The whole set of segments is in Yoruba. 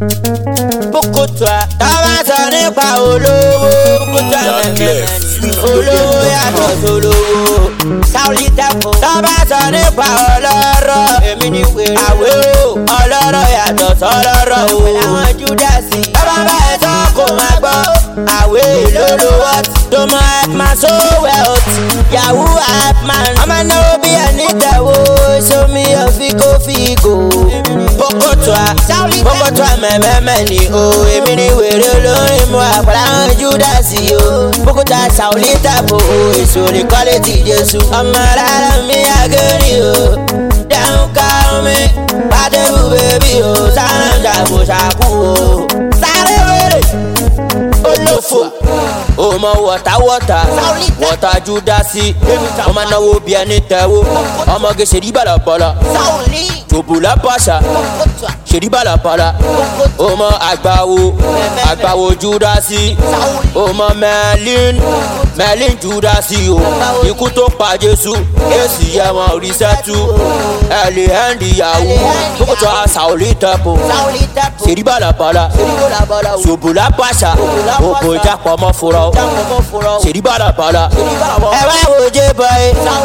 Bókòtò tábà sọ nípa olówó. Bókòtò mẹ́mẹ́mẹ́ olówó yàtọ̀ sólówó. Sáwùlì tẹ́kọ̀ tábà sọ nípa ọlọ́rọ̀. Èmi ni wèrè àwé o. Ọlọ́rọ̀ yàtọ̀ sọlọ́rọ̀ o. Àwọn Júdásì. Bàbá bá ẹ tán kò máa gbọ́. Àwé lólo wọ́t. Tó mọ ẹ̀pman so wẹ̀lt. Yahoo ẹ̀pman. Ọmọ náà bí ẹni tẹ̀wọ́. Sómi ọ̀fíkó fígò. Bókòtò Bókòtò mẹ́mẹ́mẹ́ ni o. Èmi ni wèrè olórin mu àpàlà àwọn Júdásì o. Bókòtò Sàwùlì tàbó o. Èso ní kọ́lé ti Jésù. Ọmọ rárá mi àgẹ́rì o. Dáhùn ká omi. Bádẹ́rù bèbí o. Sáré ṣàkó ṣàkó o. Sáré wèrè. Olófò. O mọ wọ̀tá wọ̀tá. Wọ̀tá Júdásì. O máa náwó bí ẹni tẹ̀wó. Ọmọge ṣèdí bàlàbàlà. Tòbùlà pàṣà. Ṣèdí bàlàbàlà. O mọ àgbàwo. Àgbàwo Júdásì. O mọ Mẹ́lín. Mẹ́lín Júdásì o. Ikú tó pa Jésù. Èsì yẹ wọn rí sẹ́tù. Ẹ̀lì hẹ́ndì yahoo. Bókòtò Sàwùlì tẹ̀pọ̀. Ṣèdí bàlàbàlà. Tòbùlà pàṣà. Òbò ìjàpọ̀ mọ́ fúra o. Ṣèdí bàlàbàlà. Ẹ wá wo J-boy.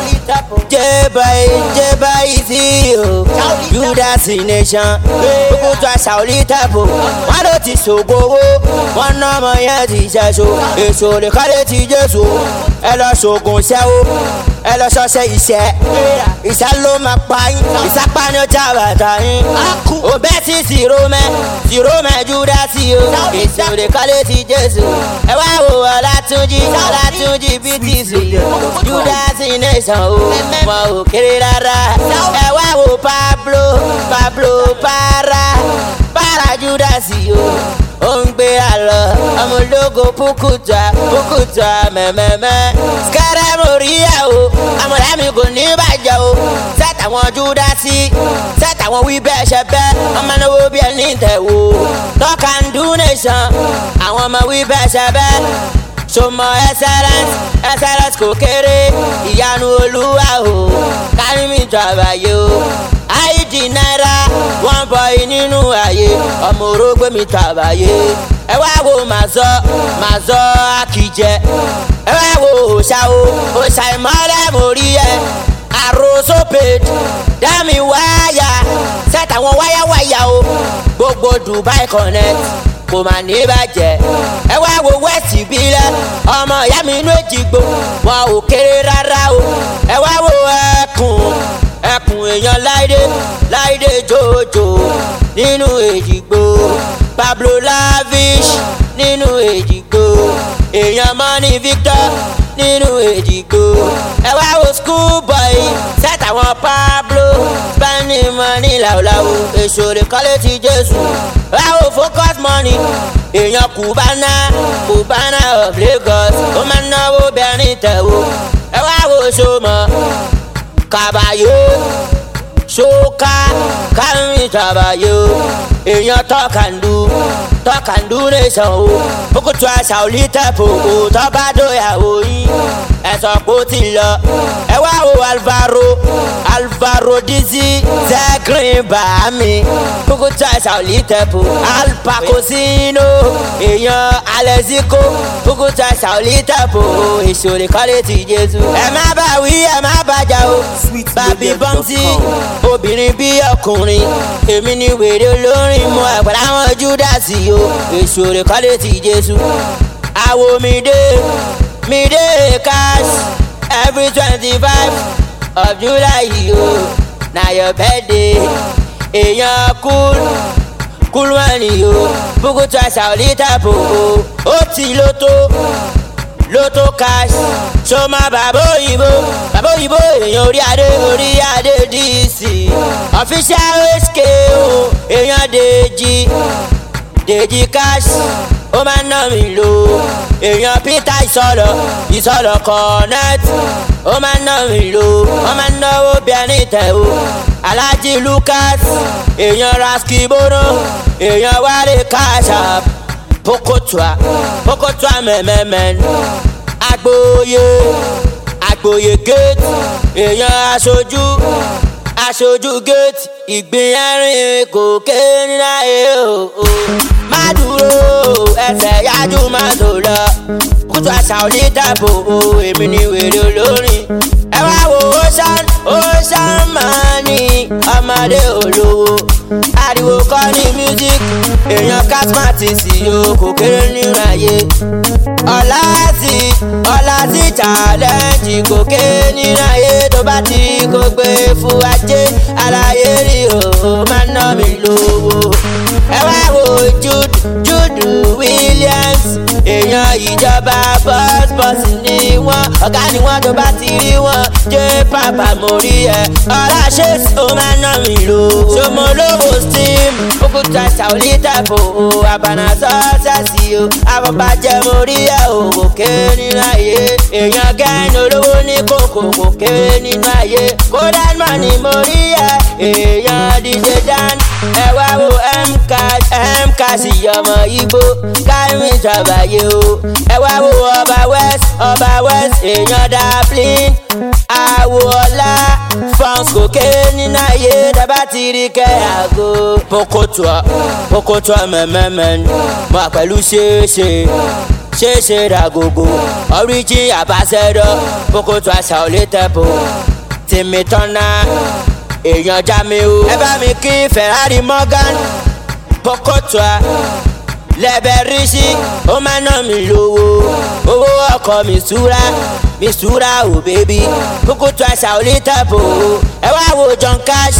J-boy J-boy sí o. Judas nation. Bókòtò Sàwùlì tẹ̀pọ̀. Wọ́n ló ti ṣògbówó. Wọ́n ná ọmọ yẹn ti ṣẹ́ṣo. Èso lè kálé ti Jésù. Ẹ lọ ṣoògùn ṣẹ́wó. Ẹ lọ ṣọṣẹ́ iṣẹ́. Ìṣá ló máa pa yín. Ìsápá ni ó já bàtà yín. Òbẹ́ sí Sìrómẹ́. Sìrómẹ́ Júdásì o. Èso lè kálé ti Jésù. Ẹ wá wo Ọlátúnjí. Ọlátúnjí BTC. Júdásì nation o. Wọn ò kéré rárá. Ẹ wá wo Pablo. Pablo para. Para Júdásì o ó ń gbé àlọ́ ọmọ ológo pukuta pukuta mẹ́mẹ́mẹ́. skẹ́rẹ́ mo rí ẹ̀ o àmọ̀dá mi kò ní bàjẹ́ o sẹ́tàwọn júdásí sẹ́tàwọn wí bẹ́ẹ̀ ṣe bẹ́ẹ̀ ọmọ náwó bí ẹni tẹ̀ wò tọ́ka ń dún nation àwọn ọmọ wí bẹ́ẹ̀ ṣe bẹ́ẹ̀ sọmọ excellence excellence kò kéré ìyanu olúwa o kárí mi jọ àbáyé o àìdí náírà wọn bọ nínú ààyè ọmọ orógbé mi tọ àbáyé ẹ wá wo màzọ màzọ àkìjẹ ẹ wá wo òòṣà o òòṣà ìmọ̀lẹ́ mo rí ẹ àròsọ page dámì wáyà sẹ́tàwọn wáyáwáyà o gbogbo Dubai connect kò mà ní bàjẹ́ ẹ wá wo west ìbílẹ̀ ọmọ ìyá mi inú èjìgbò wọn ò kéré rárá o ẹ wá wo ẹkùn ẹkùn èèyàn láìdé láìdé jòjò nínú èjìgbò Pablo Lavish nínú èjìgbò èèyàn mọ́ni Victor nínú èjìgbò ẹ wá wo schoolboy sẹ́tàwọn Pablo spending money làwùlàwù èso lè kọ́lé ti Jésù ẹ wá wo focus money èèyàn Cubana Cubana of Lagos ó máa ń náwó bẹ́ẹ̀ ní tẹ̀wó ẹ wá wo sọmọ kàbàyò ṣóká kárìn tàbàyò èèyàn tọkàndú tọkàndú nation o Bókòtò Sàwùlì tẹ̀pọ̀ o tọ́ba dóyàwó yín ẹ̀sọ́ kó ti lọ ẹ wá wo Alvaro Alvaro Dizzy zẹ́grin bàámi Bókòtò Sàwùlì tẹ̀pọ̀ Alpacosino èèyàn Alexico Bókòtò Sàwùlì tẹ̀pọ̀ o èso lè kọ́lé ti Jésù ẹ má bá wí ẹ má bàjá o bàbí bọ́ǹtì obìnrin bí ọkùnrin èmi ni wèrè olórin mu àgbàdo àwọn Júdásì o èso rẹ̀ kọ́lé ti Jésù àwo mi dé mi dé cash every twenty five of July o na your birthday èèyàn cool cool money o Bókòtò Sàwùlì tàbó o ó ti lóto lóto cash sọmọ bàbá òyìnbó bàbá òyìnbó èèyàn orí adé orí adé dc official hk o èèyàn dèjì dèjì cash ó máa ń ná mi lò èèyàn peter ìsọlọ ìsọlọ connect ó máa ń ná mi lò ó máa ń náwó bí ẹni tẹ̀ o alhaji lucas èèyàn raskibono èèyàn wálé cash app Bókòtò Bókòtò mẹ́mẹ́mẹ́ agboyè agboyè gate èèyàn aṣojú aṣojú géètì ìgbín ẹ̀rín kò ké níláyé o. má dúró ẹsẹ̀ yájú má tó lọ kútu àṣà ò ní dàbò o èmi ni wèrè olórin. ẹ wá wo ocean ocean money ọmọdé olówó ariwo kọ́ ní music èèyàn cosmetics yóò kò kéré nínú ayé ọ̀la sí ọ̀la sí challenge kò ké nínú ayé tó bá ti kó gbé fún ajé àlàyé rí o máa ná mi lówó ẹ wá wo Jude Jude Williams èèyàn ìjọba bus bus ni wọ́n ọ̀gá ni wọ́n tó bá ti rí wọn jẹ́ pàpà mo rí ẹ ọ̀la ṣe ó máa ná mi lówó ṣọmọ lówó steam òkúta ṣàwọlé tẹ̀fọ̀ o àbànà sọ́ọ̀sẹ̀sì o àbọ̀bàjẹ́ mo rí ẹ o kò ké nínú ayé èèyàn gẹ́ni olówó ní kòkò kò ké nínú ayé kódà mọ̀ ni mo rí ẹ èèyàn DJ Dan ẹ wá wo mk mk sí ọmọ igbó káyọ̀mí ìjọbàyé o ẹ wá wo ọba west ọba west èèyàn dablin àwọ̀ ọ̀la fans kò ké nínú ayé dábàá ti rí kẹ́ àgọ́ pokotua pokotua mẹ́mẹ́mẹ́ mọ́ pẹ̀lú ṣeéṣe ṣeéṣe ràgògò origin àbáṣẹ́dọ̀ pokotua ṣàwọlé tẹ́pọ̀ tìmí tọ́nà èèyàn Jamiu ẹ bá mi kí Ferrari Morgan pokotua lẹ́bẹ̀ rí sí ó máa ná mi lówó owó ọkọ̀ mi súra mi súra ò bébí pokotua ṣàwọlé tẹ́pọ̀ ẹ wá wo John Cash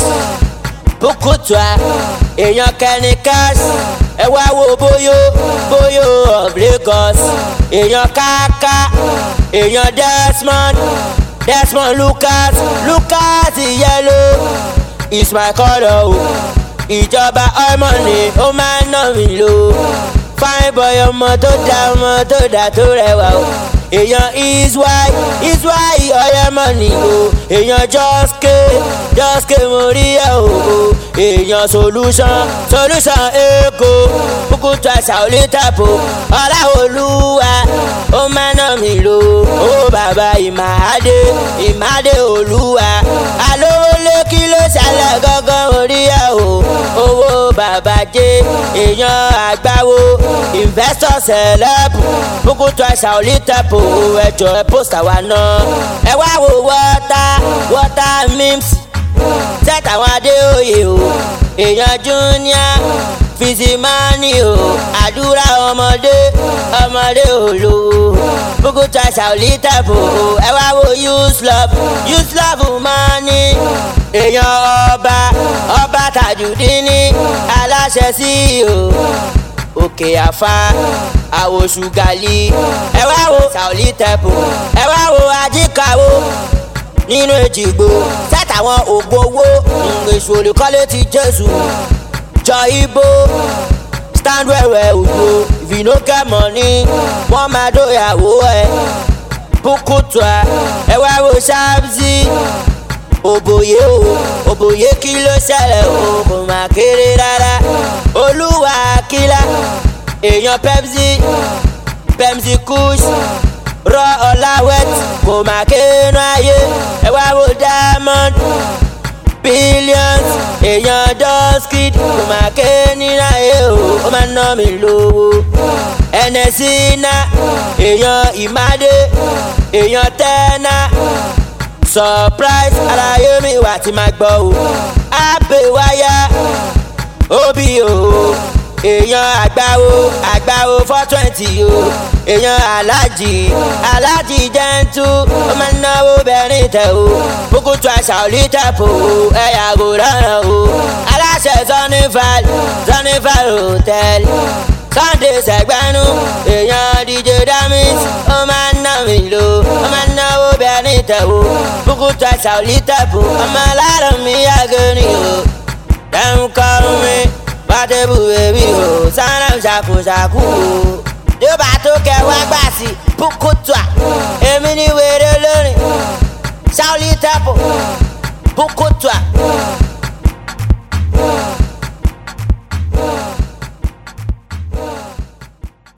bukutua èèyàn kẹni cash ẹ wá wo bóyó bóyó of Lagos èèyàn káká èèyàn Desmond Desmond Lucas Lucas yellow is my colour o ìjọba ọmọ ni ó máa ń ná mi lò fine boy ọmọ tó dá ọmọ tó dá tó rẹwà o èèyàn iswai iswai ọyẹmọ ni o èèyàn jọske jọske mo rí ẹ o èèyàn solution solution èkó kúkútù àṣà olítàpọ̀ ọláolúwa ó máa ná mi lò ó bàbá ìmàdé ìmàdé olúwa alówó lé kí ló ṣàlẹ̀ gángan orí ẹ o owó bàbá jẹ́ èèyàn àgbáwo investor celeb kúkútù àṣà olítàpọ̀ ẹjọ́ ẹ pósítà wa náà ẹ wá wo wọ́tá wọ́tá mims tẹ́tà àwọn adéoyè o èèyàn júníà fìsìmánì o àdúrà ọmọdé ọmọdé olówó bùkútà ṣàlítàbò ẹ wá wo uslove uslove mọ́ni èèyàn ọba ọba tàjùdínní aláṣẹ sí o òkè àfa àwòṣùgàlì ẹ wá wo ṣàlítàbò ẹ wá wo ajíkàwó nínú èjìgbò sátàwọn ògbó owó èso olùkọ́lé ti jésù jọ ibo stand wẹ̀wẹ̀ ògbó if you no get money wọ́n máa dóyàwó ẹ̀ bukutua ẹ wá wo ṣáàbùsì òbòye o òbòye kí ló ṣẹlẹ̀ o kò má kéré rárá olúwa kílá èèyàn pepsi pepsi kush rọ ọ̀làwẹ̀t kò má kéénú ayé ẹ wá wo diamond billions èèyàn dọ́skid kò má kéénú ayé o ó máa ná mi lówó ẹnẹsí ná èèyàn ìmádé èèyàn tẹ́ná surprise àlàyé mi wà tí máa gbọ́ o àbẹ̀wáyà òbí o èèyàn àgbáwo àgbáwo four twenty o èèyàn alájì alájì jẹ́ntú ó máa ń náwó bẹ́ẹ̀rìn tẹ̀ o bukutu àṣà olítẹ̀pọ̀ o ẹ yàgò lọ́rùn o aláṣẹ zonifal zonifal hotel sunday sẹgbẹnu èèyàn dj damis ó máa ń ná mi lò ó máa ń náwó bẹ́ẹ̀rìn tẹ̀ o bukutu àṣà olítẹ̀pọ̀ ọmọ alárùn mi yàgò ni o dem call me bàtẹ́bù bèbí o sanam ṣàkóṣàkó o tó bá tó kẹ wá gbà sí bukutua